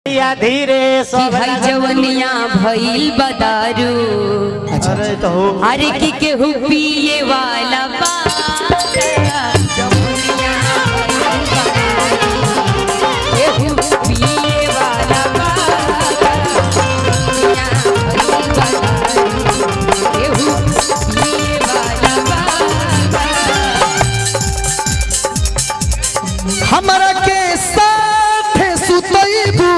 या धीरे कि सब हई जवनिया भइल बदारू अरे तो हो अरे कि केहू पिए वाला बा जवनिया भइल बदारू। केहू पिए वाला बा। जवनिया भइल बदारू। केहू पिए वाला बा। हमरा के साथ सुतैबू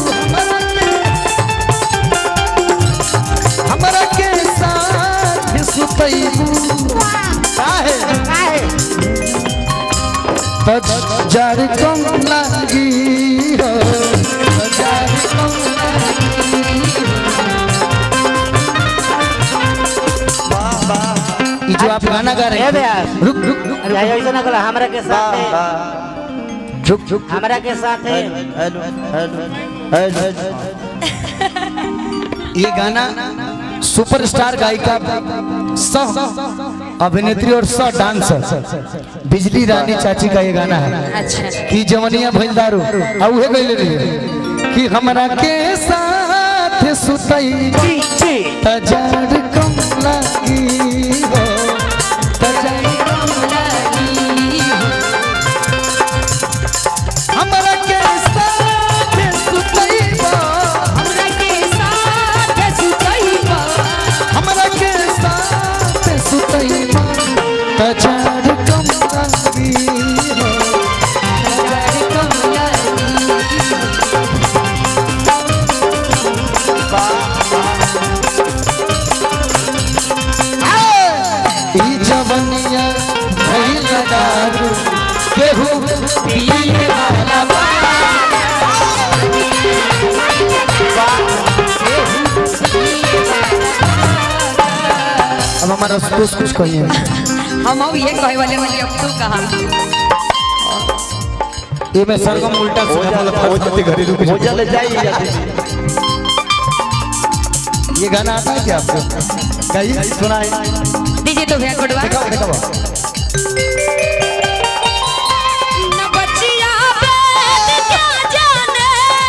हमरा के साथ सुतैबू काहे काहे तजार कम लागी हो तजार कम लागी ई जो आप गाना गा रहे ए हैं ब्यास रुक रुक रुक या ऐसा ना कला हमरा के साथ है रुक रुक हमरा के साथ है ये गाना सुपरस्टार गायिका सह अभिनेत्री और सह डांसर बिजली रानी चाची का ये गाना है अच्छा कि जवनिया भइल दारू आ उहे गइले रही कि हमरा के साथ सुतई ची ची तजार कम लागी हो तजार हमरा के साथ सुतई हमरा के साथ सुतइबा हमरा के साथ सुतई तजार कम लागी हो हजार कमला ई जवनिया भइल दारू केहू पिए वाला बा अब हमारा कुछ कुछ कहिए हम अब ये कहे वाले वाली अब तू कहा ये मैं सरगम उल्टा सीधा बोला फंस जाते घरेलू हो जल जाई ये गाना आता है क्या आपको गाइए सुनाई दीजिए तो भैया कोटवा दिखाओ दिखाओ न बचिया बैठ क्या जाने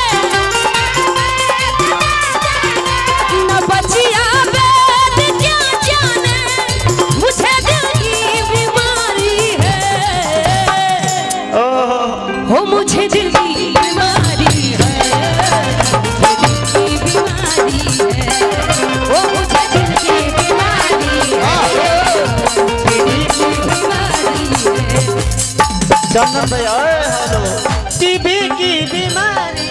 न बचिया बैठ क्या जाने मुझे दिल की बीमारी है हो मुझे दिल की बीमारी है मुझे दिल की बीमारी है ओ मुझे दिल की बीमारी है मुझे दिल की बीमारी है चंदन भाई ओए हेलो टीबी की बीमारी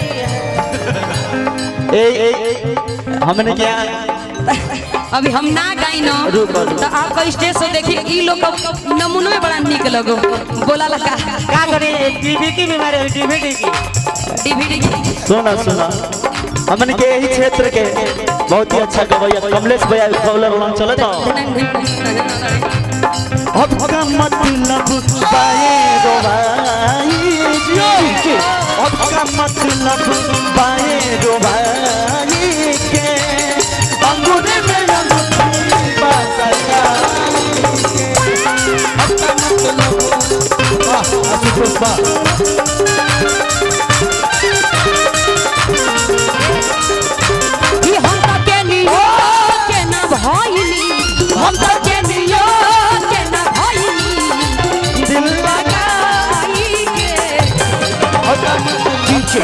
है ए ए ए, हमने क्या अभी हम ना गाई न रुको, रुको। तो आपका स्टेज से देखिए ई लोग का नमूनो में बड़ा निक लगो बोला लगा क्या करें टीबी की बीमारी है डीवीडी की डीवीडी की सुना सुना हमन के यही क्षेत्र के बहुत ही अच्छा गवैया कमलेश भैया कॉलर लाइन चले तो अब का मतलब बाए रो भाई जी अब का मतलब बाए रो भाई के अंगूठे में अंगूठी बसका अब का मतलब वाह आशुतोष वाह ई हम तो के नियो के ना भइली हम तो के नियो के ना भइली दिल लगाई के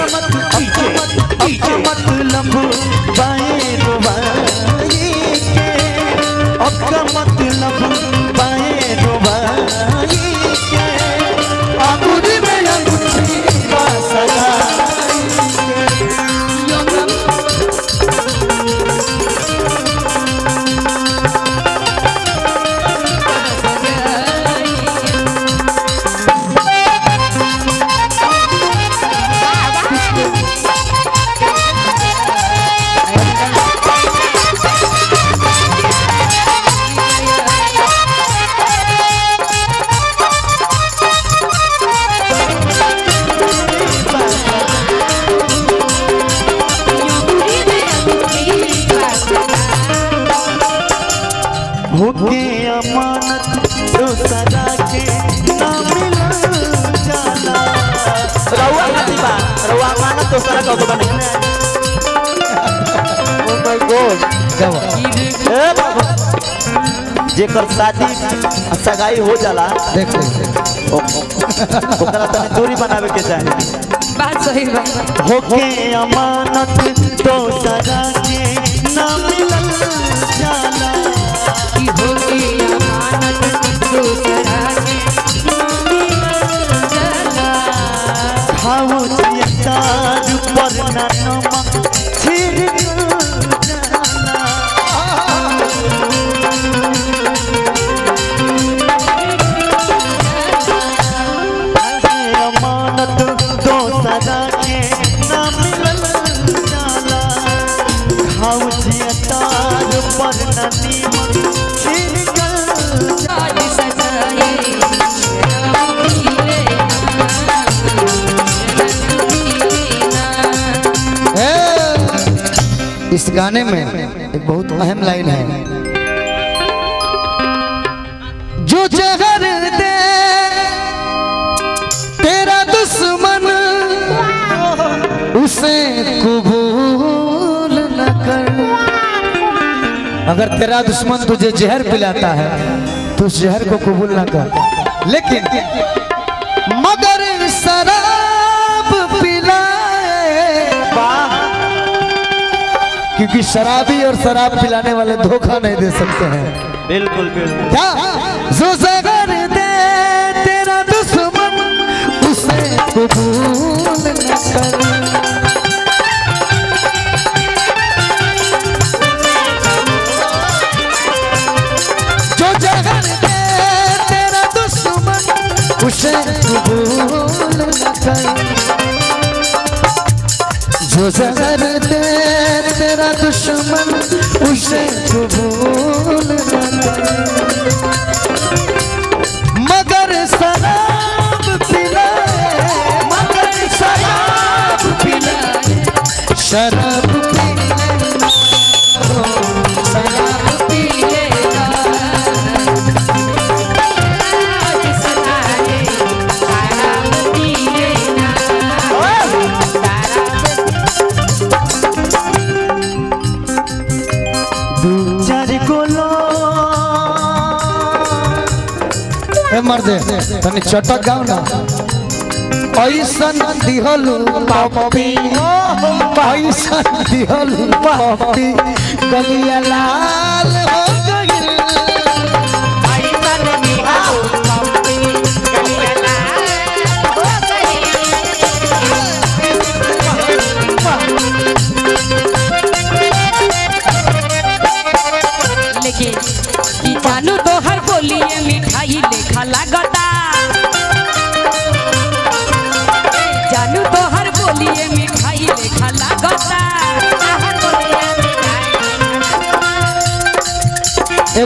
मतलब बाएं रुबाई के अब का मतलब बाएं रुबाई के अंगूठी में अंगूठी का सगाई होके अमानत तो सदा के ना मिला जाना रउआ खाती बा रउआ अमानत दूसरा का दुकान निकले ओ माय गॉड गावा ए बाबा जेकर शादी सगाई हो जाला देख ले ओ- ओकरा तनी दूरी बनावे के चाही बात सही बा होके अमानत दोसरा के ना मिलल जाला कि होगी अमानत दूसरा के चला खाओ तार पर ना नमक छिड़क जाला अमानत दोसरा के ना मिलल जाला खाऊ तार पर न नीमक छिड़कल जाला। आज सजाए राम पीले ए, इस गाने में एक बहुत अहम लाइन है जो जहर दे तेरा दुश्मन उसे कबूल न कर अगर तेरा दुश्मन तुझे जहर पिलाता है तो उस जहर को कबूल न कर लेकिन मगर शराब पिलाए वाह क्योंकि शराबी और शराब पिलाने वाले धोखा नहीं दे सकते हैं बिल्कुल बिल्कुल क्या जो जगर दे तेरा दुश्मन उसे कबूल न कर जो जगर दे तेरा दुश्मन उसे कबूल न कर जो जहर दे तेरा दुश्मन उसे कबूल न करे मगर शराब पिलाए मगर शराब पिलाए शराब पिलाए शराब पीले आज सजाए राम पीले चार गोलो ए मर्दे तनी चटक गाओ ना ऐसन दिहलु पप्पी ऐसन दिहलु पप्पी गलिया लाल हो गइल लेकिन कि जानू तो हर बोलिए